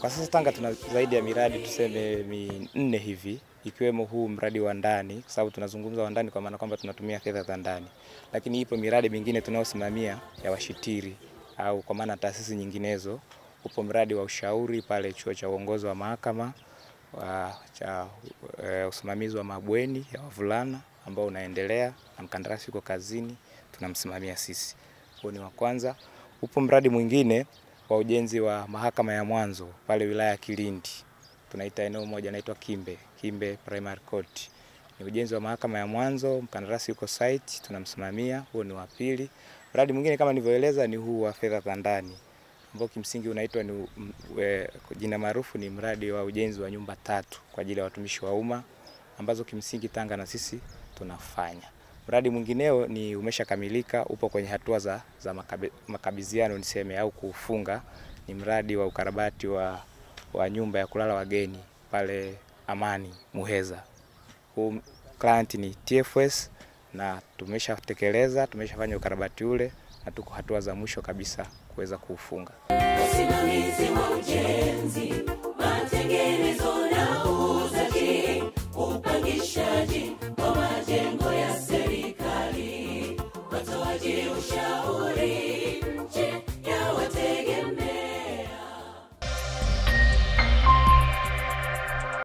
Kwa sasa Tanga tuna zaidi ya miradi tuseme minne hivi ikiwemo huu mradi wa ndani, kwa sababu tunazungumza wa ndani kwa maana kwamba tunatumia fedha za ndani, lakini ipo miradi mingine tunayosimamia ya washitiri au kwa maana taasisi nyinginezo. Upo mradi wa ushauri pale chuo cha uongozi wa mahakama wa cha e, usimamizi wa mabweni ya wavulana ambao unaendelea na mkandarasi yuko kazini, tunamsimamia sisi. Huo ni wa kwanza. Upo mradi mwingine wa ujenzi wa mahakama ya mwanzo pale wilaya ya Kilindi, tunaita eneo moja naitwa Kimbe, Kimbe Primary Court. Ni ujenzi wa mahakama ya mwanzo, mkandarasi yuko site, tunamsimamia. Huo ni wa pili. Mradi mwingine kama nilivyoeleza ni huu wa fedha za ndani ambao kimsingi unaitwa ni e, jina maarufu ni mradi wa ujenzi wa nyumba tatu kwa ajili ya watumishi wa umma ambazo kimsingi Tanga na sisi tunafanya. Mradi mwingineo ni umeshakamilika, upo kwenye hatua za, za makabe, makabidhiano niseme au kufunga. Ni mradi wa ukarabati wa, wa nyumba ya kulala wageni pale Amani Muheza. Huu client ni TFS na tumeshatekeleza, tumeshafanya ukarabati ule na tuko hatua za mwisho kabisa kuweza kuufunga. Usimamizi wa ujenzi, matengenezo na